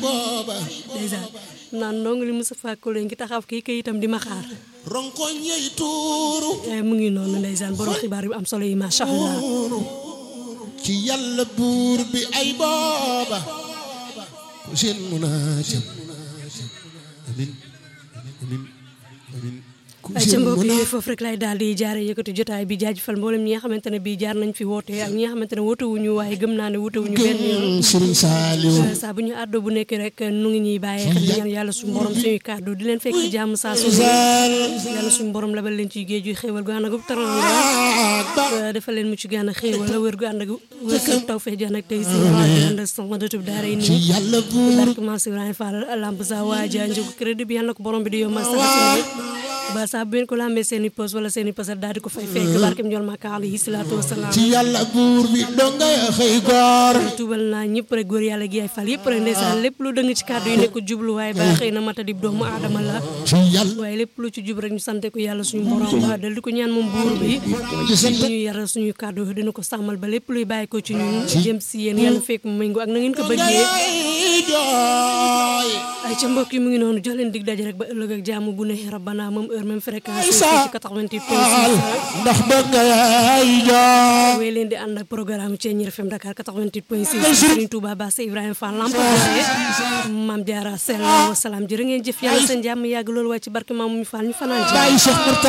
booba ndeysaan naan ndongo li Moustapha Kole ngi taxaw kii kayitam di ma xaar ronkoñ yey tuuru Eh, mu ngi noonu ndeysaan borom xibaar yu am solo yi macha allah ci yàlla buur bi ay booba ku seen munaajam amin amin amin ku ay ca seen mbokk muna yi foofu rek lay daal di jaare yëkkati jotaay bi jaajëfal mboolem ñi nga xamante ne bii jaar nañ fi woote ak ñi nga xamante ne woote wuñu waaye gëm naa ne woote wuñu benn yoon gëm Sëriñ Saaliw saa bu ñu àddoo bu nekk rek nu ngi ñuy bàyyee xel di ñaan yàlla suñu borom suñuy kàddu di leen fekk ci jàmm saa su ne sal yàlla suñu borom labal leen ci géej gi xéewal gu ànd ak taranga ba dafa leen mucc gu ànd ak xéewal la wér gu ànd ak wér gu taw fee ànd ak tey si ànd ak sama dëtub daara yi ci nii yàlla buur barke Maam Ibrahima Fall lamp sa waaja njëgu crédit bi yàlla na ko borom bi di yombal saa su ne ba saa bu ngeen ko lambee seen i poos wala seen i pasar daal di ko fay fekk barke Ndiol Maka alayhi salaatu wasalaam ci yàlla buur bi donga ya xëy goor tuubal naa ñëpp rek góor yàlla gi ay fal yëpp rek ndeysaan lépp lu dëng ci kàddu yi nekk jubluwaay ba xëy na matadib doomu aadama la ci yàlla waaye lépp lu ci jub rek ñu sante ko yàlla suñu borom ba dal di ko ñaan moom buur bi ci sant ñu yaral suñu kàddu dina ko sàmmal ba lépp luy bàyyi ko ci ñun jëm si yéen yàlla fekk mu méngoo ak na ngeen ko bëggee ay jooy ay ca mbokk yi mu ngi noonu jox leen dig daje rek ba ëllëg ak jaamu bu ne rabbana moom heure même fréquence yi ci 88 point 6 ndax donga ya ay jooy wéy leen di ànd ak programme Thiéniere FM Dakar 88 point 6 Serigne Touba Basse Ibrahima Fall Lampaye Mame Diarra Sell wasalaam jërë ngeen jëf yàlla seen jàmm yàgg loolu waaye ci barke Maam mu Fall ñu fanaan ci bàyyi Cheikh Murtada